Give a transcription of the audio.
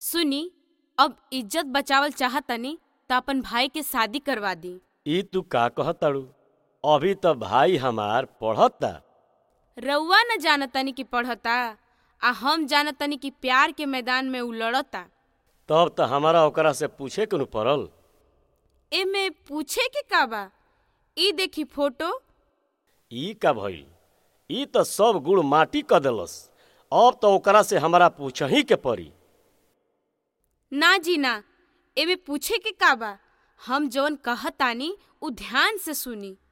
सुनी अब इज्जत बचावल चाहतनी त अपन भाई के शादी करवा दी ई तू का कहताड़ू अभी त भाई हमार पढ़ता रउआ न जानतनी कि पढ़ता आ हम जानतनी कि प्यार के मैदान में उ लड़ता तब त हमारा ओकरा से पूछे के नु पड़ल एमे पूछे के का बा ई देखी फोटो ई का भइल ई त सब गुड़ माटी क देलस अब त ओकरा से हमारा पूछही के पड़ी ना जी ना एमे पूछे के का बा हम जवन कहतानी उ ध्यान से सुनी